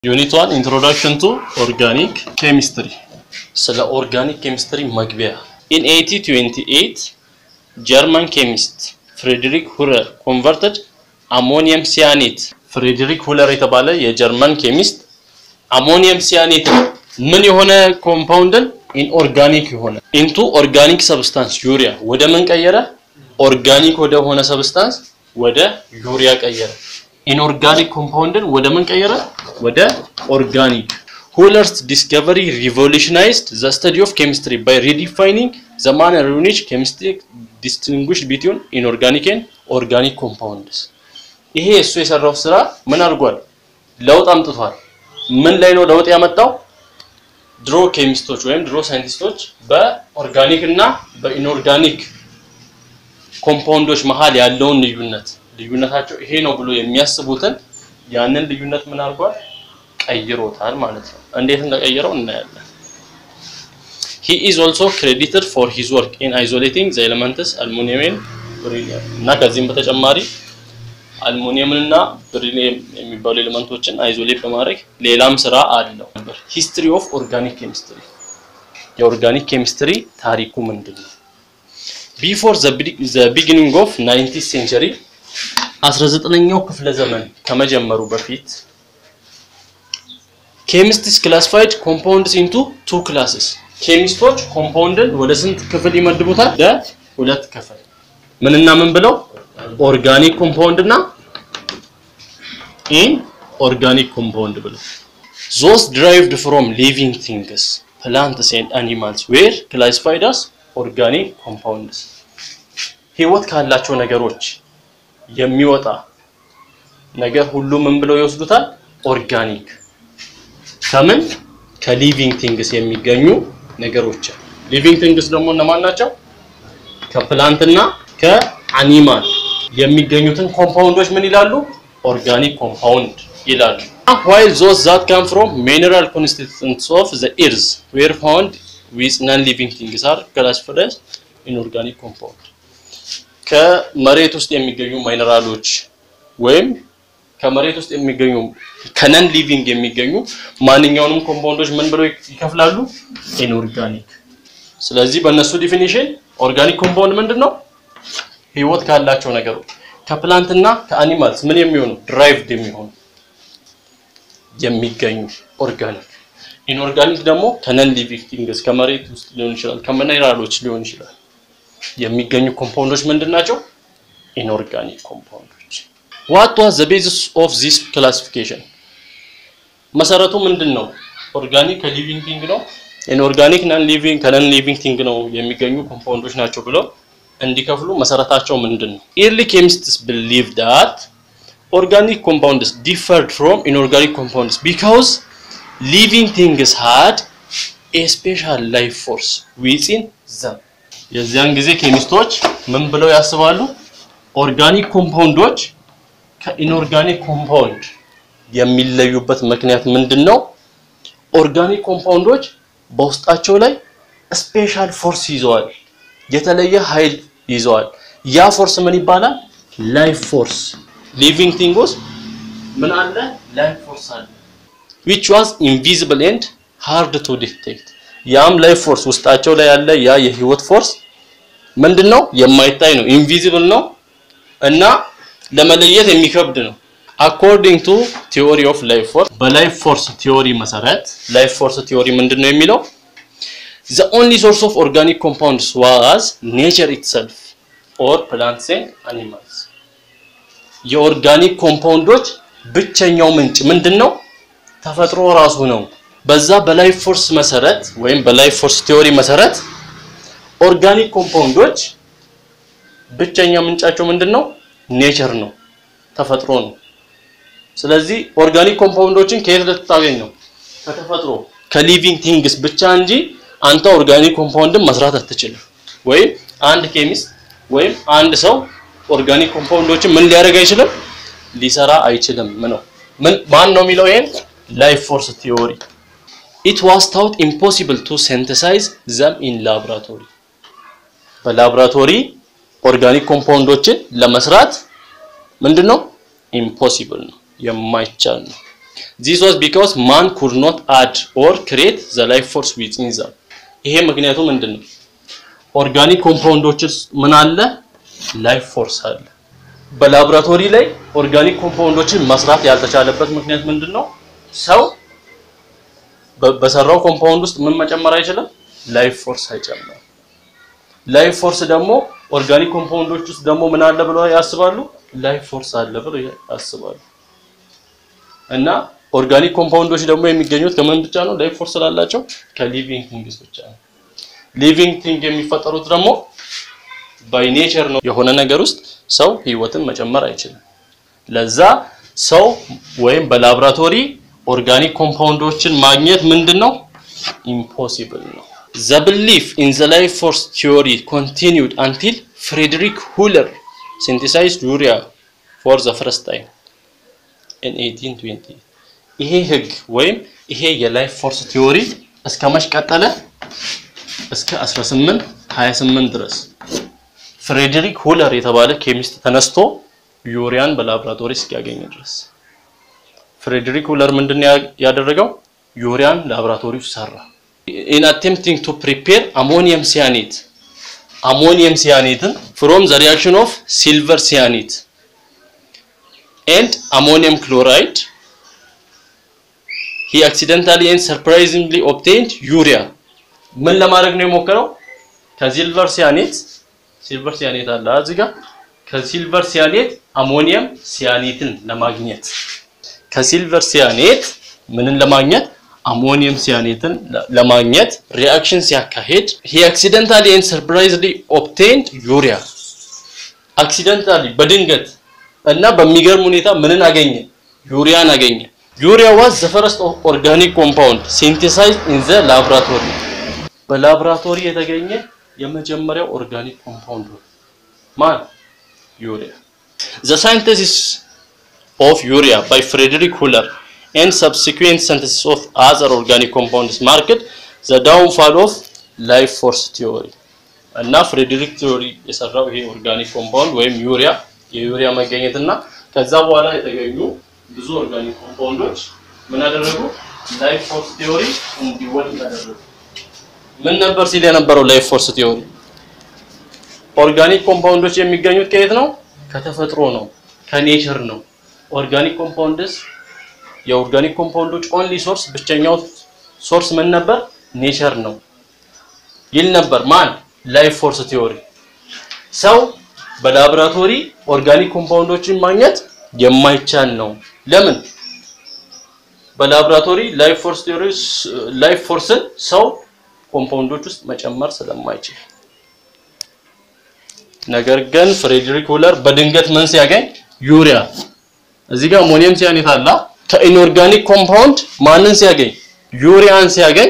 ዩኒት ዋን ኢንትሮዳክሽን ቱ ኦርጋኒክ ኬሚስትሪ ስለ ኦርጋኒክ ኬሚስትሪ መግቢያ ኢን 1828 ጀርመን ኬሚስት ፍሬድሪክ ሁለር ኮንቨርትድ አሞኒየም ሲያኔት ፍሬድሪክ ሁለር የተባለ የጀርመን ኬሚስት አሞኒየም ሲያኔት ምን የሆነ ኮምፓውንድን ኢንኦርጋኒክ የሆነ ኢንቱ ኦርጋኒክ ሰብስታንስ ዩሪያ ወደ ምን ቀየረ? ኦርጋኒክ ወደ ሆነ ሰብስታንስ ወደ ዩሪያ ቀየረ። ኢንኦርጋኒክ ኮምፓውንድን ወደ ምን ቀየረ? ወደ ኦርጋኒክ። ሁለርስ ዲስከቨሪ ሪቮሉሽናይዝድ ዘ ስተዲ ኦፍ ኬሚስትሪ ባይ ሪዲፋይኒንግ ዘ ማነር ኢን ዊች ኬሚስትሪ ዲስቲንጉሽድ ቢትዊን ኢንኦርጋኒክ ኤንድ ኦርጋኒክ ኮምፓውንድስ። ይሄ እሱ የሰራው ስራ ምን አድርጓል? ለውጥ አምጥቷል። ምን ላይ ነው ለውጥ ያመጣው? ድሮ ኬሚስቶች ወይም ድሮ ሳይንቲስቶች በኦርጋኒክ እና በኢንኦርጋኒክ ኮምፓውንዶች መሀል ያለውን ልዩነት ልዩነታቸው ይሄ ነው ብሎ የሚያስቡትን ያንን ልዩነት ምን አድርጓል? ቀይሮታል ማለት ነው። እንዴት እንደቀየረው እናያለን። he is also credited for his work in isolating the elements aluminum and beryllium እና ከዚህም በተጨማሪ አልሙኒየም እና ብሪሊየም የሚባሉ ኤሌመንቶችን አይዞሌት በማድረግ ሌላም ስራ አለው ነበር። ሂስትሪ ኦፍ ኦርጋኒክ ኬሚስትሪ የኦርጋኒክ ኬሚስትሪ ታሪኩ ምንድን ነው? ቢፎር ዘ ቢጊኒንግ ኦፍ 19th ሴንቸሪ 19ኛው ክፍለ ዘመን ከመጀመሩ በፊት ኬሚስትስ ክላሲፋይድ ኮምፓውንድስ ኢንቱ ቱ ክላስስ ኬሚስቶች ኮምፓውንድን ወደ ስንት ክፍል ይመድቡታል? ለሁለት ክፍል ምንና ምን ብለው ኦርጋኒክ ኮምፓውንድ እና ኢን ኦርጋኒክ ኮምፓውንድ ብለው ዞስ ድራይቭድ ፍሮም ሊቪንግ ቲንግስ ፕላንትስ ኤንድ አኒማልስ ዌር ክላሲፋይድ አስ ኦርጋኒክ ኮምፓውንድስ ህይወት ካላቸው ነገሮች የሚወጣ ነገር ሁሉ ምን ብለው ይወስዱታል? ኦርጋኒክ ከምን ከሊቪንግ ቲንግስ የሚገኙ ነገሮች ሊቪንግ ቲንግስ ደግሞ እነማን ናቸው? ከፕላንትና ከአኒማል የሚገኙትን ኮምፓውንዶች ምን ይላሉ? ኦርጋኒክ ኮምፓውንድ ይላሉ። while those that come from mineral constituents of the earth were found with non-living things are classified as inorganic compound ከመሬት ውስጥ የሚገኙ ማይነራሎች ወይም ከመሬት ውስጥ የሚገኙ ከነን ሊቪንግ የሚገኙ ማንኛውንም ኮምፓውንዶች ምን ብለው ይከፍላሉ? ኢንኦርጋኒክ። ስለዚህ በእነሱ ዲፊኒሽን ኦርጋኒክ ኮምፓውንድ ምንድን ነው? ህይወት ካላቸው ነገሮች ከፕላንትና ከአኒማልስ ምን የሚሆኑ ድራይቭድ የሚሆኑ የሚገኙ ኦርጋኒክ። ኢንኦርጋኒክ ደግሞ ከነን ሊቪንግ ቲንግስ ከመሬት ውስጥ ሊሆን ይችላል፣ ከሚነራሎች ሊሆን ይችላል የሚገኙ ኮምፓውንዶች ምንድን ናቸው? ኢንኦርጋኒክ ኮምፓውንዶች። ዋት ዋዝ ዘ ቤዚስ ኦፍ ዚስ ክላሲፊኬሽን? መሰረቱ ምንድን ነው? ኦርጋኒክ ከሊቪንግ ቲንግ ነው፣ ኢንኦርጋኒክ ነን ሊቪንግ ከነን ሊቪንግ ቲንግ ነው የሚገኙ ኮምፓውንዶች ናቸው ብለው እንዲከፍሉ መሰረታቸው ምንድን ነው? ኤርሊ ኬሚስትስ ቢሊቭ ዳት ኦርጋኒክ ኮምፓውንድስ ዲፈርድ ፍሮም ኢንኦርጋኒክ ኮምፓውንድስ ቢካውዝ ሊቪንግ ቲንግስ ሃድ ኤ ስፔሻል ላይፍ ፎርስ ዊዚን ዘም። የዚያን ጊዜ ኬሚስቶች ምን ብለው ያስባሉ? ኦርጋኒክ ኮምፓውንዶች ከኢንኦርጋኒክ ኮምፓውንድ የሚለዩበት ምክንያት ምንድን ነው? ኦርጋኒክ ኮምፓውንዶች በውስጣቸው ላይ ስፔሻል ፎርስ ይዘዋል፣ የተለየ ኃይል ይዘዋል። ያ ፎርስ ምን ይባላል? ላይፍ ፎርስ። ሊቪንግ ቲንግስ ምን አለ? ላይፍ ፎርስ አለ which was invisible and hard to detect ያም ላይፍ ፎርስ ውስጣቸው ላይ ያለ ያ የህይወት ፎርስ ምንድነው? የማይታይ ነው፣ ኢንቪዚብል ነው እና ለመለየት የሚከብድ ነው። አኮርዲንግ ቱ ቲዮሪ ኦፍ ላይፍ ፎርስ በላይፍ ፎርስ ቲዮሪ መሰረት ላይፍ ፎርስ ቲዮሪ ምንድነው የሚለው the only source of organic compounds was nature itself or plants and animals የኦርጋኒክ ኮምፓውንዶች ብቸኛው ምንጭ ምንድነው? ተፈጥሮ ራሱ ነው። በዛ በላይፍ ፎርስ መሰረት ወይም በላይፍ ፎርስ ቲዮሪ መሰረት ኦርጋኒክ ኮምፓውንዶች ብቸኛ ምንጫቸው ምንድነው? ኔቸር ነው፣ ተፈጥሮ ነው። ስለዚህ ኦርጋኒክ ኮምፓውንዶችን ከየት ልታገኝ ነው? ከተፈጥሮ ከሊቪንግ ቲንግስ ብቻ እንጂ አንተ ኦርጋኒክ ኮምፓውንድን መስራት አትችልም። ወይም አንድ ኬሚስት ወይም አንድ ሰው ኦርጋኒክ ኮምፓውንዶችን ምን ሊያደርግ አይችልም? ሊሰራ አይችልም ነው። ምን ማን ነው የሚለው ይሄን? ላይፍ ፎርስ ቲዮሪ ኢት ዋስ ታውት ኢምፖሲብል ቱ ሲንተሳይዝ ዘም ኢን ላብራቶሪ በላብራቶሪ ኦርጋኒክ ኮምፓውንዶችን ለመስራት ምንድነው ኢምፖሲብል ነው የማይቻል ነው ዚስ ዋዝ ቢካዝ ማን ኩድ ኖት አድ ኦር ክሬት ዘ ላይፍ ፎርስ ዊዝን ዘም። ይሄ ምክንያቱ ምንድን ነው? ኦርጋኒክ ኮምፓውንዶች ውስጥ ምን አለ? ላይፍ ፎርስ አለ። በላቦራቶሪ ላይ ኦርጋኒክ ኮምፓውንዶችን መስራት ያልተቻለበት ምክንያት ምንድን ነው? ሰው በሰራው ኮምፓውንድ ውስጥ ምን መጨመር አይችልም? ላይፍ ፎርስ አይጨምርም። ላይፍ ፎርስ ደግሞ ኦርጋኒክ ኮምፓውንዶች ውስጥ ደግሞ ምን አለ ብለው ያስባሉ? ላይፍ ፎርስ አለ ብለው ያስባሉ። እና ኦርጋኒክ ኮምፓውንዶች ደግሞ የሚገኙት ከምን ብቻ ነው? ላይፍ ፎርስ ስላላቸው ከሊቪንግ ቲንግስ ብቻ ነው። ሊቪንግ ቲንግ የሚፈጠሩት ደግሞ ባይ ኔቸር ነው። የሆነ ነገር ውስጥ ሰው ህይወትን መጨመር አይችልም። ለዛ ሰው ወይም በላብራቶሪ ኦርጋኒክ ኮምፓውንዶችን ማግኘት ምንድን ነው? ኢምፖሲብል ነው። ዘ ብሊፍ ኢን ዘ ላይፍ ፎርስ ቲዮሪ ኮንቲኒውድ አንቲል ፍሬድሪክ ሁለር ሲንቴሳይዝድ ዩሪያ ፎር ዘ ፈርስት ታይም ኢን 1820 ይሄ ህግ ወይም ይሄ የላይፍ ፎርስ ቲዮሪ እስከ መች ቀጠለ? እስከ 1828 ድረስ ፍሬድሪክ ሁለር የተባለ ኬሚስት ተነስቶ ዩሪያን በላብራቶሪ እስኪያገኝ ድረስ ፍሬድሪክ ሁለር ምንድን ያደረገው? ዩሪያን ላብራቶሪ ውስጥ ሰራ። ኢን አቴምፕቲንግ ቱ ፕሪፔር አሞኒየም ሲያኔት አሞኒየም ሲያኔትን ፍሮም ዘ ሪአክሽን ኦፍ ሲልቨር ሲያኔት ኤንድ አሞኒየም ክሎራይድ ሂ አክሲደንታሊ ኤንድ ሰርፕራይዚንግሊ ኦብቴንድ ዩሪያ። ምን ለማድረግ ነው የሞከረው? ከሲልቨር ሲያኔት ሲልቨር ሲያኔት አለ እዚህ ጋር ከሲልቨር ሲያኔት አሞኒየም ሲያኔትን ለማግኘት ከሲልቨር ሲያኔት ምንን ለማግኘት አሞኒየም ሲያኔትን ለማግኘት ሪአክሽን ሲያካሄድ ሂ አክሲደንታሊ ኤንድ ሰርፕራይዝሊ ኦብቴንድ ዩሪያ አክሲደንታሊ በድንገት እና በሚገርም ሁኔታ ምንን አገኘ? ዩሪያን አገኘ። ዩሪያ ዋዝ ዘ ፈርስት ኦርጋኒክ ኮምፓውንድ ሲንቴሳይዝድ ኢን ዘ ላብራቶሪ በላብራቶሪ የተገኘ የመጀመሪያው ኦርጋኒክ ኮምፓውንድ ማን? ዩሪያ ዘ ሳይንተሲስ ኦፍ ዩሪያ ባይ ፍሬድሪክ ሁለር and subsequent synthesis of other organic compounds marked the downfall of life force theory እና ፍሬድሪክ ቲዮሪ የሰራው ይሄ ኦርጋኒክ ኮምፓውንድ ወይም ዩሪያ የዩሪያ መገኘት እና ከዛ በኋላ የተገኙ ብዙ ኦርጋኒክ ኮምፓውንዶች ምን አደረጉ? ላይፍ ፎርስ ቲዮሪ እንዲወድቅ አደረጉ። ምን ነበር ሲል የነበረው ላይፍ ፎርስ ቲዮሪ? ኦርጋኒክ ኮምፓውንዶች የሚገኙት ከየት ነው? ከተፈጥሮ ነው፣ ከኔቸር ነው። ኦርጋኒክ ኮምፓውንድስ የኦርጋኒክ ኮምፓውንዶች ኦንሊ ሶርስ ብቸኛው ሶርስ ምን ነበር? ኔቸር ነው ይል ነበር። ማን? ላይፍ ፎርስ ቲዮሪ። ሰው በላቦራቶሪ ኦርጋኒክ ኮምፓውንዶችን ማግኘት የማይቻል ነው። ለምን? በላቦራቶሪ ላይፍ ፎርስ ቲዮሪ ላይፍ ፎርስን ሰው ኮምፓውንዶች ውስጥ መጨመር ስለማይችል፣ ነገር ግን ፍሬድሪክ ሁለር በድንገት ምን ሲያገኝ ዩሪያ እዚህ ጋር አሞኒየም ሲያኔት አላ ከኢንኦርጋኒክ ኮምፓውንድ ማንን ሲያገኝ ዩሪያን ሲያገኝ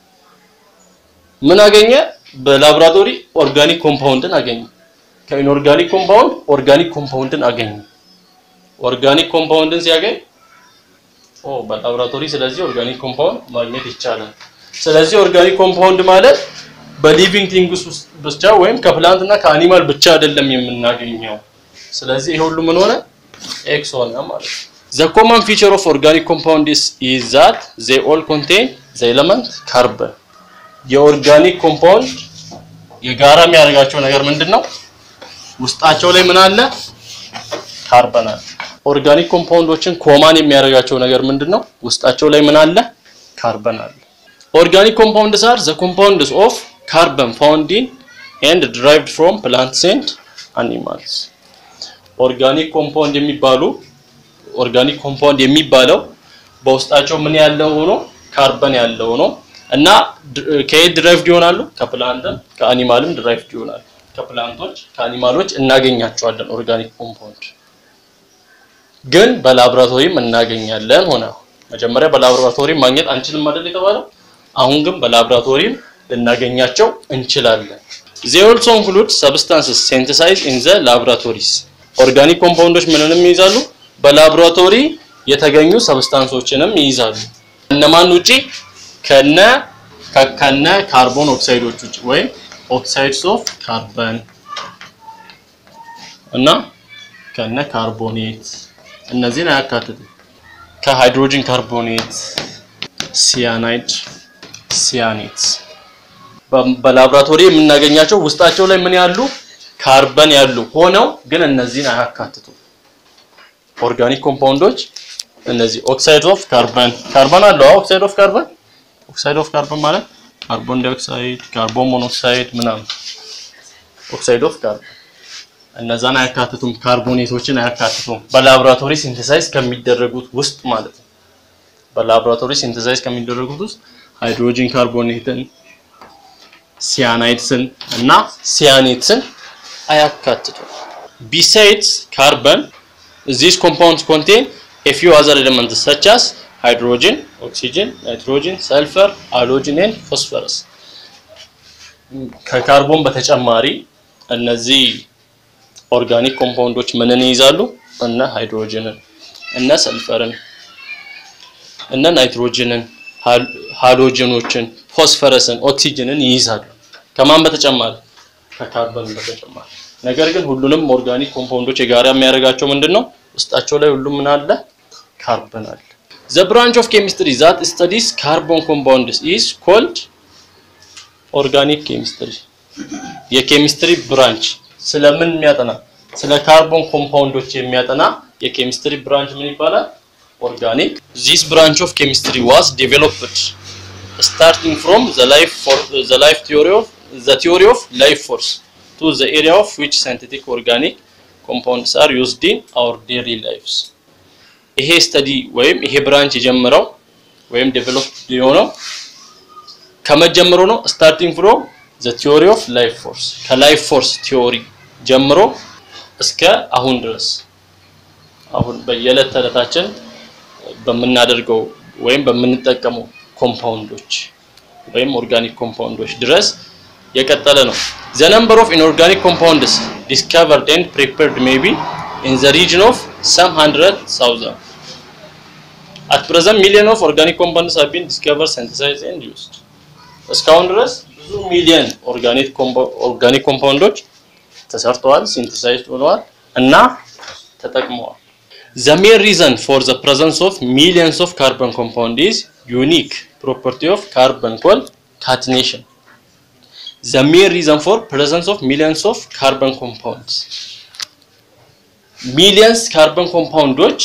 ምን አገኘ? በላቦራቶሪ ኦርጋኒክ ኮምፓውንድን አገኘ። ከኢንኦርጋኒክ ኮምፓውንድ ኦርጋኒክ ኮምፓውንድን አገኘ። ኦርጋኒክ ኮምፓውንድን ሲያገኝ ኦ በላቦራቶሪ ስለዚህ ኦርጋኒክ ኮምፓውንድ ማግኘት ይቻላል። ስለዚህ ኦርጋኒክ ኮምፓውንድ ማለት በሊቪንግ ቲንግስ ውስጥ ብቻ ወይም ከፕላንት እና ከአኒማል ብቻ አይደለም የምናገኘው። ስለዚህ ይሄ ሁሉ ምን ሆነ? ኤክስ ሆነ ማለት ነው። The common feature of organic compounds is that they all contain the element carbon. የኦርጋኒክ ኮምፓውንድ የጋራ የሚያደርጋቸው ነገር ምንድን ነው? ውስጣቸው ላይ ምን አለ? ካርበን አለ። ኦርጋኒክ ኮምፓውንዶችን ኮማን የሚያደርጋቸው ነገር ምንድን ነው? ውስጣቸው ላይ ምን አለ? ካርበን አለ። ኦርጋኒክ ኮምፓውንድስ አር ዘ ኮምፓውንድስ ኦፍ ካርበን ፋውንድ ኢን ኤንድ ድራይቭድ ፍሮም ፕላንትስ ኤንድ አኒማልስ። ኦርጋኒክ ኮምፓውንድ የሚባሉ ኦርጋኒክ ኮምፓውንድ የሚባለው በውስጣቸው ምን ያለው ሆኖ ካርበን ያለው ነው እና ከየት ድራይቭድ ይሆናሉ? ከፕላንትም ከአኒማልም ድራይቭድ ይሆናሉ። ከፕላንቶች ከአኒማሎች እናገኛቸዋለን ኦርጋኒክ ኮምፓውንድ ግን በላቦራቶሪም እናገኛለን ሆነ። መጀመሪያ በላቦራቶሪ ማግኘት አንችልም አይደል የተባለው? አሁን ግን በላቦራቶሪም ልናገኛቸው እንችላለን። they also include substances synthesized in the laboratories ኦርጋኒክ ኮምፓውንዶች ምንንም ይይዛሉ? በላቦራቶሪ የተገኙ ሰብስታንሶችንም ይይዛሉ። እነማን ውጪ? ከነ ከነ ካርቦን ኦክሳይዶች ውጪ ወይም ኦክሳይድስ ኦፍ ካርበን እና ከነ ካርቦኔት እነዚህን አያካትትም። ከሃይድሮጅን ካርቦኔት፣ ሲያናይድ፣ ሲያኔት በላብራቶሪ የምናገኛቸው ውስጣቸው ላይ ምን ያሉ ካርበን ያሉ ሆነው ግን እነዚህን አያካትቱም። ኦርጋኒክ ኮምፓውንዶች እነዚህ ኦክሳይድ ኦፍ ካርበን ካርበን አለው። ኦክሳይድ ኦፍ ካርበን ኦክሳይድ ኦፍ ካርበን ማለት ካርቦን ዳይኦክሳይድ፣ ካርቦን ሞኖክሳይድ ምናምን ኦክሳይድ ኦፍ ካርበን እነዛን አያካትቱም። ካርቦኔቶችን አያካትቱም። በላብራቶሪ ሲንተሳይዝ ከሚደረጉት ውስጥ ማለት ነው። በላብራቶሪ ሲንተሳይዝ ከሚደረጉት ውስጥ ሃይድሮጂን ካርቦኔትን፣ ሲያናይድስን እና ሲያኔትስን አያካትቱም። ቢሳይድስ ካርበን these compounds contain a few other elements such as hydrogen, oxygen, nitrogen, sulfur, halogen and phosphorus ከካርቦን በተጨማሪ እነዚህ ኦርጋኒክ ኮምፓውንዶች ምንን ይይዛሉ? እነ ሃይድሮጅንን፣ እነ ሰልፈርን፣ እነ ናይትሮጅንን፣ ሃሎጅኖችን፣ ፎስፈረስን፣ ኦክሲጅንን ይይዛሉ። ከማን በተጨማሪ? ከካርበን በተጨማሪ። ነገር ግን ሁሉንም ኦርጋኒክ ኮምፓውንዶች የጋራ የሚያደርጋቸው ምንድን ነው? ውስጣቸው ላይ ሁሉም ምን አለ? ካርበን አለ። ዘ ብራንች ኦፍ ኬሚስትሪ ዛት ስተዲስ ካርቦን ኮምፓውንድስ ኢዝ ኮልድ ኦርጋኒክ ኬሚስትሪ። የኬሚስትሪ ብራንች ስለምን የሚያጠና ስለ ካርቦን ኮምፓውንዶች የሚያጠና የኬሚስትሪ ብራንች ምን ይባላል? ኦርጋኒክ። ዚስ ብራንች ኦፍ ኬሚስትሪ ዋዝ ዴቨሎፕድ ስታርቲንግ ፍሮም ዘ ላይፍ ዘ ላይፍ ቲዮሪ ኦፍ ዘ ቲዮሪ ኦፍ ላይፍ ፎርስ ቱ ዘ ኤሪያ ኦፍ ዊች ሳይንቲፊክ ኦርጋኒክ ኮምፓውንድስ አር ዩዝድ ኢን አወር ዴይሊ ላይፍስ። ይሄ ስተዲ ወይም ይሄ ብራንች የጀመረው ወይም ዴቨሎፕ የሆነው ከመጀመሩ ነው። ስታርቲንግ ፍሮም ዘ ቲዮሪ ኦፍ ላይፍ ፎርስ ከላይፍ ፎርስ ቲዮሪ ጀምሮ እስከ አሁን ድረስ አሁን በየዕለት ተዕለታችን በምናደርገው ወይም በምንጠቀመው ኮምፓውንዶች ወይም ኦርጋኒክ ኮምፓውንዶች ድረስ የቀጠለ ነው። ዘ ነምበር ኦፍ ኢንኦርጋኒክ ኮምፓውንድስ ዲስከቨርድ ኤንድ ፕሪፔርድ ሜይ ቢ ኢን ዘ ሪጅን ኦፍ ሰም ሀንድረድ ታውዘንድ አት ፕሬዘንት ሚሊዮን ኦፍ ኦርጋኒክ ኮምፓውንድስ ሃቭ ቢን ዲስከቨርድ ሲንተሳይዝድ ኤንድ ዩዝድ እስካሁን ድረስ ብዙ ሚሊዮን ኦርጋኒክ ኦርጋኒክ ኮምፓውንዶች ተሰርተዋል፣ ሲንተሳይዝድ ሆነዋል እና ተጠቅመዋል። The main reason for the presence of millions of carbon compound is unique property of carbon called catenation. The main reason for presence of millions of carbon compounds ሚሊየንስ ካርበን ኮምፓውንዶች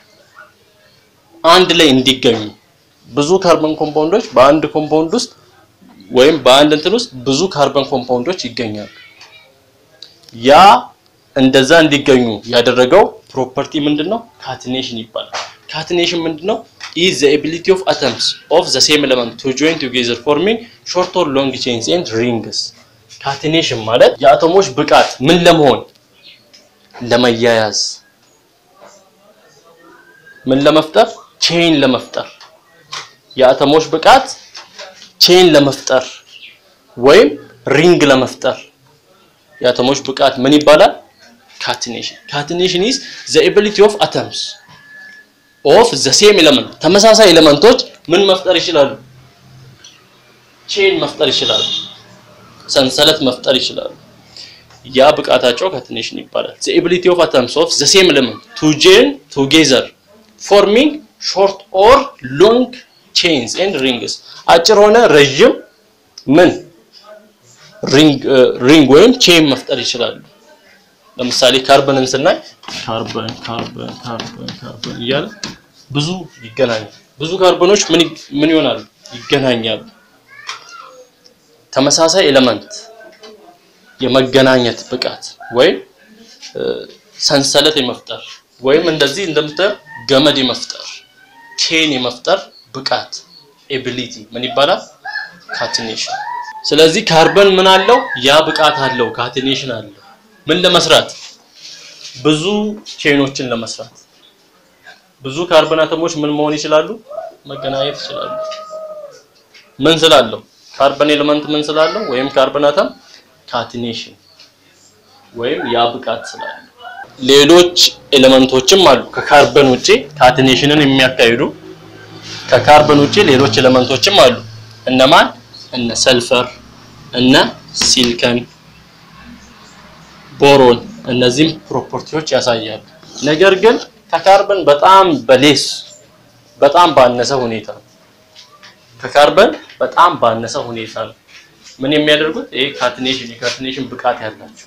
አንድ ላይ እንዲገኙ ብዙ ካርበን ኮምፓውንዶች በአንድ ኮምፓውንድ ውስጥ ወይም በአንድ እንትን ውስጥ ብዙ ካርበን ኮምፓውንዶች ይገኛሉ። ያ እንደዛ እንዲገኙ ያደረገው ፕሮፐርቲ ምንድነው? ካትኔሽን ይባላል። ካትኔሽን ምንድነው? is the ability of atoms of the same element to join together forming short or long chains and rings ካትኔሽን ማለት የአቶሞች ብቃት ምን ለመሆን ለመያያዝ ምን ለመፍጠር ቼን ለመፍጠር የአተሞች ብቃት ቼን ለመፍጠር ወይም ሪንግ ለመፍጠር የአተሞች ብቃት ምን ይባላል? ካትኔሽን ካትኔሽን ኢዝ ዘ ኤቢሊቲ ኦፍ አተምስ ኦፍ ዘ ሴም ኤሌመንት ተመሳሳይ ኤሌመንቶች ምን መፍጠር ይችላሉ? ቼን መፍጠር ይችላሉ። ሰንሰለት መፍጠር ይችላሉ። ያ ብቃታቸው ካትኔሽን ይባላል። ዘ ኤቢሊቲ ኦፍ አተምስ ኦፍ ዘ ሴም ኤሌመንት ቱ ጆይን ቱጌዘር ፎርሚንግ ሾርት ኦር ሎንግ ቼንስ ኤንድ ሪንግስ አጭር ሆነ ረዥም ምን ሪንግ ወይም ቼን መፍጠር ይችላሉ። ለምሳሌ ካርበንን ስናይ ካርበን ካርበን ካርበን ካርበን እያለ ብዙ ይገናኛል። ብዙ ካርበኖች ምን ምን ይሆናሉ? ይገናኛሉ። ተመሳሳይ ኤሌመንት የመገናኘት ብቃት ወይም ሰንሰለት የመፍጠር ወይም እንደዚህ እንደምታየው ገመድ የመፍጠር ቼን የመፍጠር ብቃት ኤቢሊቲ ምን ይባላል? ካትኔሽን። ስለዚህ ካርበን ምን አለው? ያ ብቃት አለው፣ ካትኔሽን አለው። ምን ለመስራት? ብዙ ቼኖችን ለመስራት። ብዙ ካርበን አተሞች ምን መሆን ይችላሉ? መገናኘት ይችላሉ። ምን ስላለው? ካርበን ኤሌመንት ምን ስላለው? ወይም ካርበን አተም ካትኔሽን ወይም ያ ብቃት ስላለው። ሌሎች ኤሌመንቶችም አሉ ከካርበን ውጪ ካትኔሽንን የሚያካሂዱ ከካርበን ውጪ ሌሎች ኤሌመንቶችም አሉ። እነማን? እነ ሰልፈር፣ እነ ሲልከን፣ ቦሮን እነዚህም ፕሮፐርቲዎች ያሳያሉ። ነገር ግን ከካርበን በጣም በሌስ በጣም ባነሰ ሁኔታ ነው። ከካርበን በጣም ባነሰ ሁኔታ ነው ምን የሚያደርጉት ይሄ ካትኔሽን የካትኔሽን ብቃት ያላቸው።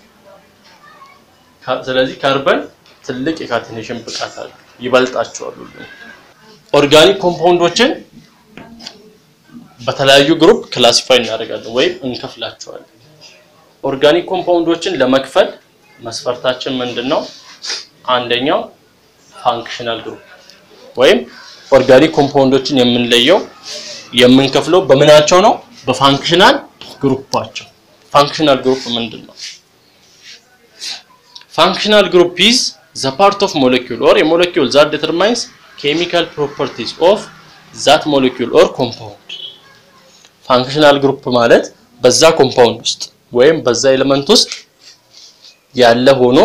ስለዚህ ካርበን ትልቅ የካትኔሽን ብቃት አለ ይበልጣቸዋል። ሁሉ ኦርጋኒክ ኮምፓውንዶችን በተለያዩ ግሩፕ ክላሲፋይ እናደርጋለን ወይም እንከፍላቸዋለን። ኦርጋኒክ ኮምፓውንዶችን ለመክፈል መስፈርታችን ምንድን ነው? አንደኛው ፋንክሽናል ግሩፕ ወይም ኦርጋኒክ ኮምፓውንዶችን የምንለየው የምንከፍለው በምናቸው ነው? በፋንክሽናል ግሩፓቸው። ፋንክሽናል ግሩፕ ምንድን ነው? ፋንክሽናል ግሩፕ ኢዝ ዘ ፓርት ኦፍ ሞለኪውል ኦር የሞለኪውል ዛት ዲተርማይንስ ኬሚካል ፕሮፐርቲስ ኦፍ ዛት ሞለኪውል ኦር ኮምፓውንድ። ፋንክሽናል ግሩፕ ማለት በዛ ኮምፓውንድ ውስጥ ወይም በዛ ኤሌመንት ውስጥ ያለ ሆኖ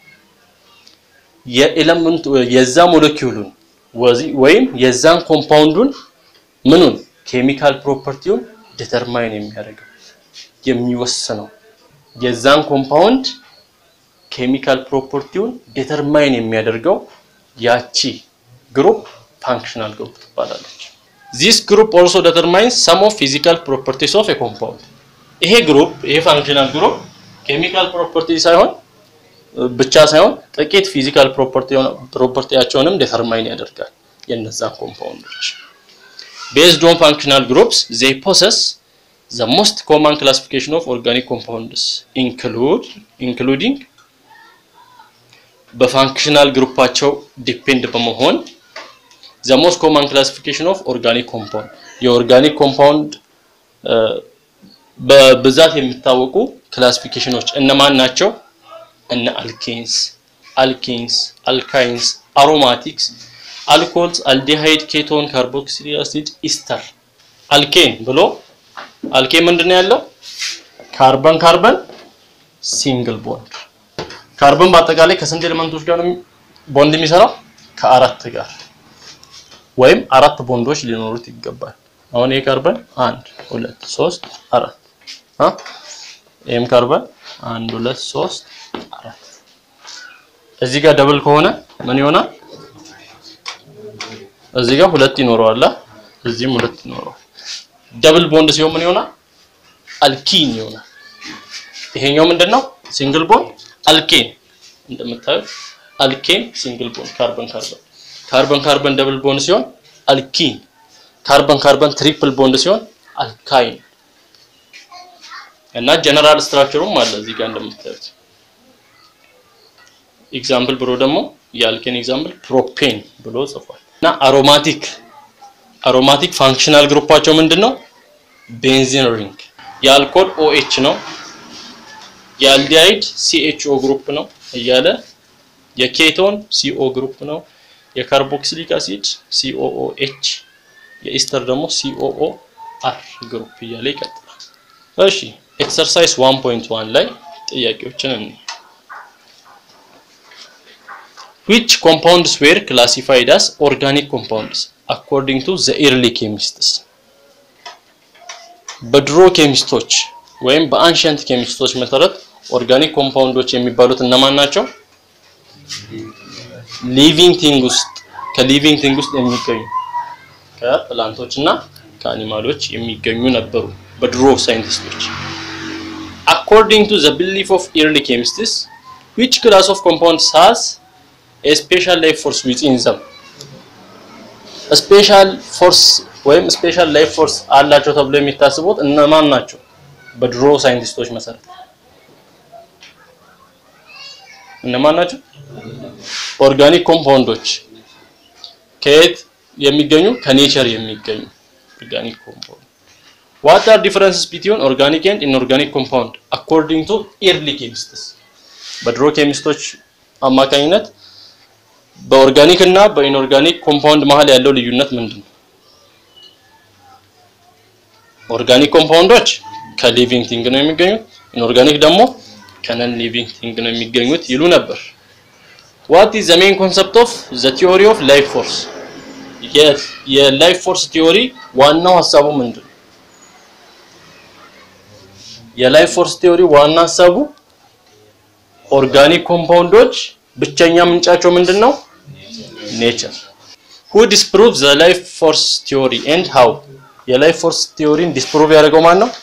የኤሌመንቱ የዛ ሞለኪውሉን ወይም የዛን ኮምፓውንዱን ምኑን ኬሚካል ፕሮፐርቲውን ዲተርማይን የሚያደርገው የሚወስነው የዛን ኮምፓውንድ ኬሚካል ፕሮፐርቲውን ዲተርማይን የሚያደርገው ያቺ ግሩፕ ፋንክሽናል ግሩፕ ትባላለች። ዚስ ግሩፕ ኦልሶ ዲተርማይንስ ሰም ኦፍ ፊዚካል ፕሮፐርቲስ ኦፍ ኤ ኮምፓውንድ። ይሄ ግሩፕ ይሄ ፋንክሽናል ግሩፕ ኬሚካል ፕሮፐርቲ ሳይሆን ብቻ ሳይሆን ጥቂት ፊዚካል ፕሮፐርቲያቸውንም ዲተርማይን ያደርጋል የነዛን ኮምፓውንዶች። ቤዝድ ኦን ፋንክሽናል ግሩፕስ ዜይ ፖሰስ ዘ ሞስት ኮመን ክላሲፊኬሽን ኦፍ ኦርጋኒክ ኮምፓውንድስ ኢንክሉድ ኢንክሉዲንግ በፋንክሽናል ግሩፓቸው ዲፔንድ በመሆን ዘ ሞስት ኮመን ክላሲፊኬሽን ኦፍ ኦርጋኒክ ኮምፓውንድ የኦርጋኒክ ኮምፓውንድ በብዛት የሚታወቁ ክላሲፊኬሽኖች እነማን ናቸው? እነ አልኬንስ፣ አልኬንስ፣ አልካይንስ፣ አሮማቲክስ፣ አልኮልስ፣ አልዲሃይድ፣ ኬቶን፣ ካርቦክሲሊክ አሲድ፣ ኢስተር። አልኬን ብሎ አልኬን ምንድን ነው ያለው? ካርበን ካርበን ሲንግል ቦንድ። ካርበን በአጠቃላይ ከስንት ኤሌመንቶች ጋር ነው ቦንድ የሚሰራው? ከአራት ጋር ወይም አራት ቦንዶች ሊኖሩት ይገባል። አሁን ይሄ ካርበን አንድ ሁለት ሶስት አራት አ ይሄም ካርበን አንድ ሁለት ሶስት አራት እዚህ ጋር ደብል ከሆነ ምን ይሆናል? እዚህ ጋር ሁለት ይኖረዋል፣ እዚህም ሁለት ይኖረዋል። ደብል ቦንድ ሲሆን ምን ይሆናል? አልኪን ይሆናል። ይሄኛው ምንድነው? ሲንግል ቦንድ አልኬን። እንደምታዩት አልኬን ሲንግል ቦንድ ካርበን ካርበን ካርበን ካርበን ደብል ቦንድ ሲሆን አልኪን፣ ካርበን ካርበን ትሪፕል ቦንድ ሲሆን አልካይን እና ጀነራል ስትራክቸሩም አለ እዚህ ጋር እንደምታዩት። ኤግዛምፕል ብሎ ደግሞ የአልኬን ኤግዛምፕል ፕሮፔን ብሎ ጽፏል። እና አሮማቲክ አሮማቲክ ፋንክሽናል ግሩፓቸው ምንድነው? ቤንዚን ሪንግ። የአልኮል ኦኤች ነው። የአልዲሃይድ ሲኤችኦ ግሩፕ ነው እያለ የኬቶን ሲኦ ግሩፕ ነው። የካርቦክሲሊክ አሲድ ሲኦኦኤች፣ የኢስተር ደግሞ ሲኦኦ አር ግሩፕ እያለ ይቀጥላል። እሺ ኤክሰርሳይዝ 1.1 ላይ ጥያቄዎችን እንይ። which compounds were classified as organic compounds according to the early chemists በድሮ ኬሚስቶች ወይም በአንሸንት ኬሚስቶች መሰረት ኦርጋኒክ ኮምፓውንዶች የሚባሉት እነማን ናቸው? ሊቪንግ ቲንግ ውስጥ ከሊቪንግ ቲንግ ውስጥ የሚገኙ ከፕላንቶች እና ከአኒማሎች የሚገኙ ነበሩ በድሮ ሳይንቲስቶች። according to the belief of early chemists which class of compounds has a special life force within them ስፔሻል ፎርስ ወይም ስፔሻል ላይፍ ፎርስ አላቸው ተብሎ የሚታስቡት እነማን ናቸው? በድሮ ሳይንቲስቶች መሰረት እነማን ናቸው? ኦርጋኒክ ኮምፓውንዶች ከየት የሚገኙ? ከኔቸር የሚገኙ ኦርጋኒክ ኮምፓውንድ። ዋት አር ዲፈረንስስ ቢትዊን ኦርጋኒክ ኤንድ ኢንኦርጋኒክ ኮምፓውንድ አኮርዲንግ ቱ ኤርሊ ኬሚስትስ በድሮ ኬሚስቶች አማካኝነት በኦርጋኒክ እና በኢንኦርጋኒክ ኮምፓውንድ መሀል ያለው ልዩነት ምንድን ነው? ኦርጋኒክ ኮምፓውንዶች ከሊቪንግ ቲንግ ነው የሚገኙት፣ ኢንኦርጋኒክ ደግሞ ከነን ሊቪንግ ቲንግ ነው የሚገኙት ይሉ ነበር። ዋት ኢዝ ዘ ሜን ኮንሰፕት ኦፍ ዘ ቲዮሪ ኦፍ ላይፍ ፎርስ? የላይፍ ፎርስ ቲዮሪ ዋናው ሀሳቡ ምንድን ነው? የላይፍ ፎርስ ቲዮሪ ዋና ሀሳቡ ኦርጋኒክ ኮምፓውንዶች ብቸኛ ምንጫቸው ምንድን ነው? ኔቸር። who disprove the life force theory and how የላይፍ ፎርስ ቲዮሪን ዲስፕሩቭ ያደረገው ማን ነው?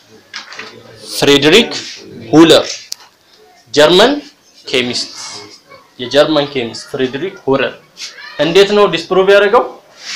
ፍሬድሪክ ሁለር ጀርመን ኬሚስት የጀርመን ኬሚስት ፍሬድሪክ ሁለር እንዴት ነው ዲስፕሩቭ ያደረገው?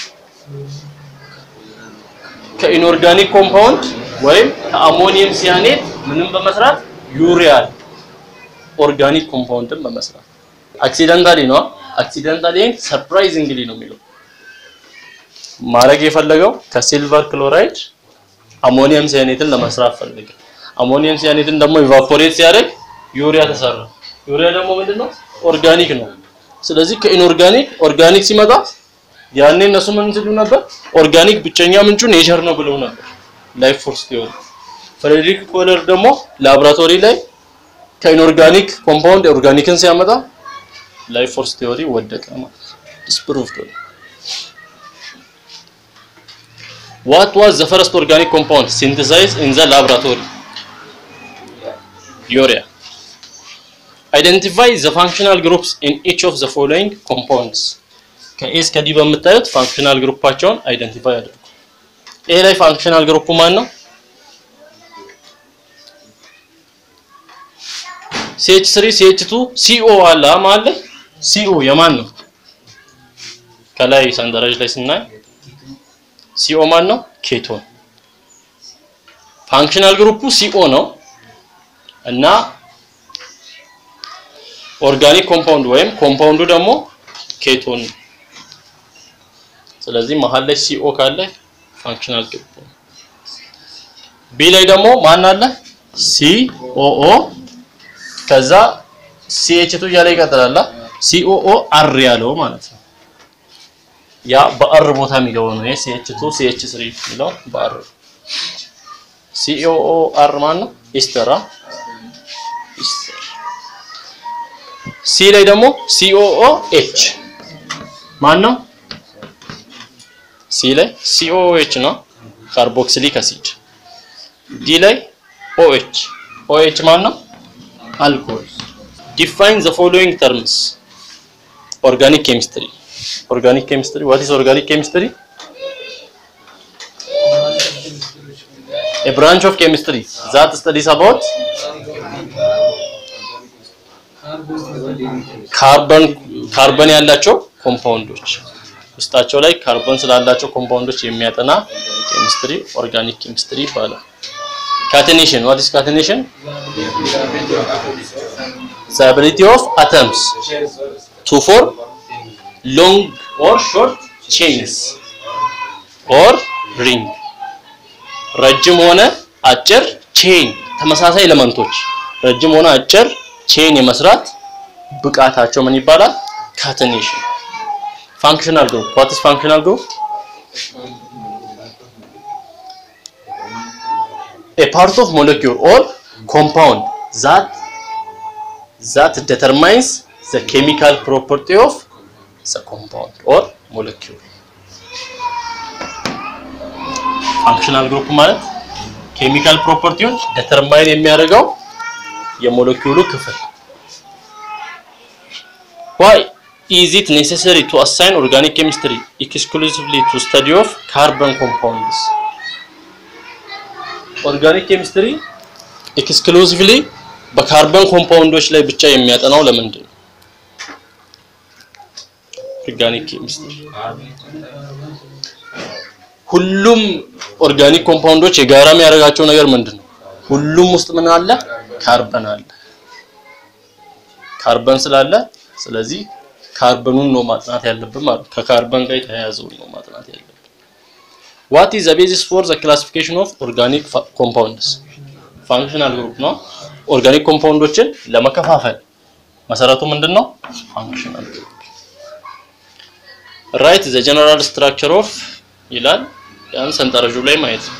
ከኢንኦርጋኒክ ኮምፓውንድ ወይም ከአሞኒየም ሲያኔት ምንም በመስራት ዩሪያል ኦርጋኒክ ኮምፓውንድን በመስራት አክሲደንታሊ ነው። አክሲደንታሊ ሰርፕራይዚንግሊ ነው የሚለው ማድረግ የፈለገው ከሲልቨር ክሎራይድ አሞኒየም ሲያኔትን ለመስራት ፈለገ። አሞኒየም ሲያኔትን ደግሞ ኢቫፖሬት ሲያደርግ ዩሪያ ተሰራ። ዩሪያ ደግሞ ምንድነው? ኦርጋኒክ ነው። ስለዚህ ከኢንኦርጋኒክ ኦርጋኒክ ሲመጣ ያኔ እነሱ ምን ሲሉ ነበር? ኦርጋኒክ ብቸኛ ምንጩ ኔቸር ነው ብለው ነበር። ላይፍ ፎርስ ቲዮሪ። ፍሬድሪክ ኮለር ደግሞ ላብራቶሪ ላይ ከኢንኦርጋኒክ ኮምፓውንድ ኦርጋኒክን ሲያመጣ ላይፍ ፎርስ ቲዮሪ ወደቀ ማለት ዲስፕሩቭድ ሆነ። What was the first organic compound synthesized in the laboratory? Urea. Identify the functional groups in each of the following compounds. ከኤ እስከ ዲ በምታዩት ፋንክሽናል ግሩፓቸውን አይደንቲፋይ አድርጉ። ኤ ላይ ፋንክሽናል ግሩፑ ማን ነው? ሲኤች ስሪ ሲኤች ቱ ሲኦ አለ ማለት ላይ ሲኦ የማን ነው? ከላይ ሰንጠረዥ ላይ ስናይ ሲኦ ማን ነው? ኬቶን። ፋንክሽናል ግሩፑ ሲኦ ነው እና ኦርጋኒክ ኮምፓውንድ ወይም ኮምፓውንዱ ደግሞ ኬቶን። ስለዚህ መሀል ላይ ሲኦ ካለ ፋንክሽናል ግሩፕ ነው። ቢ ላይ ደግሞ ማን አለ? ሲኦኦ ከዛ ሲኤች2 እያለ ይቀጥላል። ሲኦኦ አር ያለው ማለት ነው። ያ በአር ቦታ የሚገባው ነው። ይሄ ሲኤች2 ሲኤች3 የሚለው በአር ሲኦኦ አር ማን ነው? ኢስተራ ኢስተር ሲ ላይ ደግሞ ሲኦኦ ኤች ማን ነው? ሲ ላይ ሲኦኦ ኤች ነው ካርቦክሲሊክ አሲድ። ዲ ላይ ኦኤች ኦኤች ማን ነው? አልኮል። ዲፋይን ዘ ፎሎዊንግ ተርምስ ኦርጋኒክ ኬሚስትሪ ኦርጋኒክ ኬሚስትሪ ዋት ኢዝ ኦርጋኒክ ኬሚስትሪ a branch of chemistry that studies about ካርበን ካርበን ያላቸው ኮምፓውንዶች ውስጣቸው ላይ ካርበን ስላላቸው ኮምፓውንዶች የሚያጠና ኬሚስትሪ ኦርጋኒክ ኬሚስትሪ ይባላል። ካቴኔሽን what is catenation the ability of atoms to form long or short chains or ring ረጅም ሆነ አጭር ቼን ተመሳሳይ ኤሌመንቶች ረጅም ሆነ አጭር ቼን የመስራት ብቃታቸው ምን ይባላል? ካተኔሽን። ፋንክሽናል ግሩፕ what is functional group a part of molecule or compound that that determines the chemical property of the compound or molecule ፋንክሽናል ግሩፕ ማለት ኬሚካል ፕሮፐርቲውን ዴተርማይን የሚያደርገው የሞለኪውሉ ክፍል why is it necessary to assign organic chemistry exclusively to study of carbon compounds ኦርጋኒክ ኬሚስትሪ ኤክስክሉሲቭሊ በካርበን ኮምፓውንዶች ላይ ብቻ የሚያጠናው ለምንድን ነው? ኦርጋኒክ ኬሚስትሪ ሁሉም ኦርጋኒክ ኮምፓውንዶች የጋራ የሚያደርጋቸው ነገር ምንድን ነው? ሁሉም ውስጥ ምን አለ? ካርበን አለ። ካርበን ስላለ ስለዚህ ካርበኑን ነው ማጥናት ያለብን ማለት ነው። ከካርበን ጋር የተያያዘውን ነው ማጥናት ያለብን። what is the basis for the classification of organic compounds functional group ነው። ኦርጋኒክ ኮምፓውንዶችን ለመከፋፈል መሰረቱ ምንድን ነው? functional group write the general structure of ይላል ያን ሰንጠረዡ ላይ ማየት ነው።